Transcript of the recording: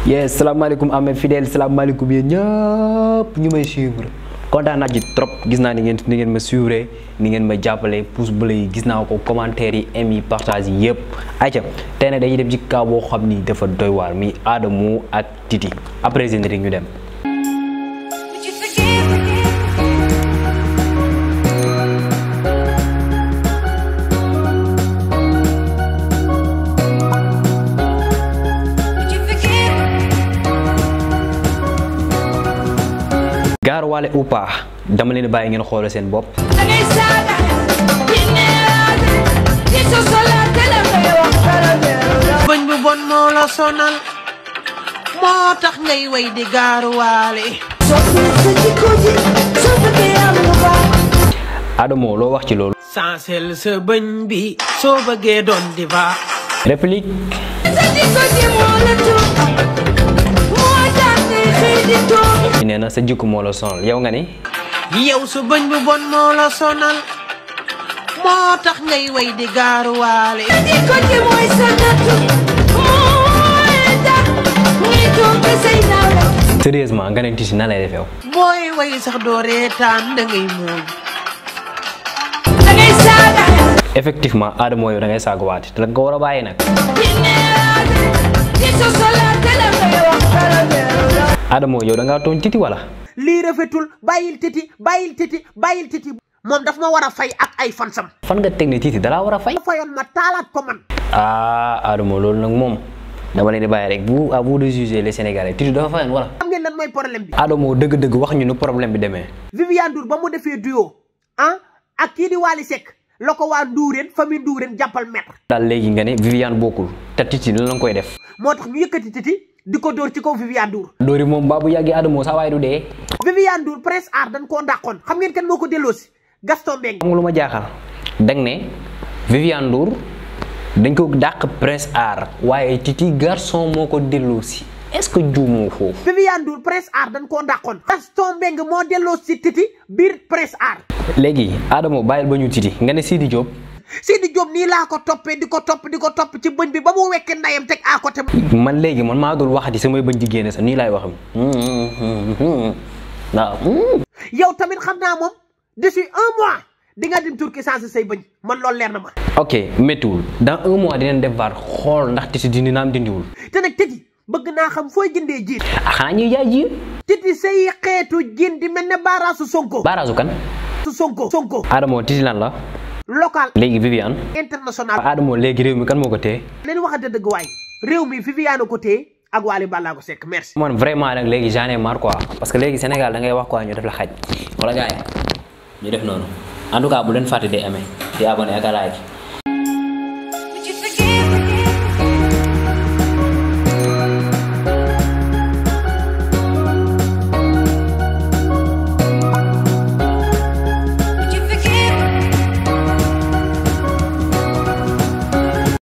yes salaamaaleykum amee fidèle salaamaaleykum yéen ñëpp ñu may suivre kontaan naa ci trop gis naa ni ngeen ni ngeen ma suivre ni ngeen ma jàppale pouce bleu yi gis naa ko commentaire yi aim yi partage yi yëpp ayca tey nag dañuy dem ci cas boo xam ni dafa doy waar mi Adamo ak Titi après générique ñu dem. Would you forgive me? Would you forgive me? gaaruwaale ou pas dama leen bàyyi ngeen xoolal seen bopp. dangay saaga di neewaate di sosolaate la ngay wax dara neew bëñ bu bon moo la sonal moo tax ngay way di gaaruwaale soppi sa jikko ji soo bëggee am lu baax Adamo loo wax ci loolu. sansel sa bëñ bi soo bëggee doon diva réplique sa jikko ji moo la tuut moo tax ngay xëy di toog nee na sa jikko moo la sonal yow nga ni. yow sa bëñ bu bon moo la sonal moo tax ngay way di gaaruwaale jikko ji mooy sa nattu mooy tax ngay toog ba say nawle sérieusement nga ne Titi na lay def yow. booy way sax doo reetaan da ngay muuñ dangay saaga effectivement Adamo yow da ngay saagawaate te da nga ko war a bàyyi nag. di neewaate di sosolaate la ngay wax dara neew Adamo yow da ngaa tooñ Titi wala. lii rafetul bàyyil titi bàyyil titi bàyyil titi moom daf ma war a fay ak ay fansam fan nga teg ne Titi dalaa war a fay. fayoon ma taalaat ko man ah Adamo loolu nag moom dama leen di bàyyi rek vous à vous de juger les Sénégalais Titi dafa fayoon wala. xam ngeen lan mooy problème bi Adamo dëgg-dëgg wax ñu nu problème bi demee. Viviane Ndour ba mu defee duo ah ak kii di Wally Seck la ko waa Ndourène famille Ndourène jàppal maître daal léegi nga ne Viviane bokkul te Titi lan la nga koy def. moo tax ñu yëkkati titi di ko dóor ci kaw Viviane Ndour Dóori moom baa bu yàggee Adamo saa waaye du dee. Viviane Ndour Prince Art dañ koo dàqoon xam ngeen kan moo ko delloosi Gaston Mbengue xam nga lu ma jaaxal dang ne Viviane Ndour dañ ko dàq Prince Art waaye Titi garçon moo ko delloo si est-ce que juumoo foofu. Viviane Ndour Prince Art dañ koo dàqoon Gaston Mbengue moo delloosi titi biir Prince Art léegi Adamo bàyyil ba ñu Titi nga ne Sidi Diop. Sidi Diop nii laa ko toppee di ko topp di ko topp ci bëñ bi ba mu wekkee ndayam teg à côté man léegi man maa dul waxati samay bañ ci génne sax nii laay waxam waaw. yow tamit xam naa moom d'ici un mois di nga dem Turquie sans say bëñ man loolu leer na ma ok méttiwul dans un mois dinañ def vaar xool ndax Titi dindi naam dindiwul. te nag tëti bëgg naa xam fooy jëndee jiin ah xanaa ñuy jaay ji. titi say xeetu jiin di mel ne baaraasu sonko baaraasu kan. su sonko sonko Adamo Titi lan la. local léegi Viviane. international Adamo léegi réew mi kan moo ko téye. leen waxante dëgg waay réew mi Viviane ko téye ak Wally Ballago Seck merci man vraiment nag léegi j'en ai marre quoi parce que léegi Sénégal da ngay wax quoi ñu def la xaj wala gars yi ñu def noonu en tout cas bu leen fàtte di aimer di abonné ak a like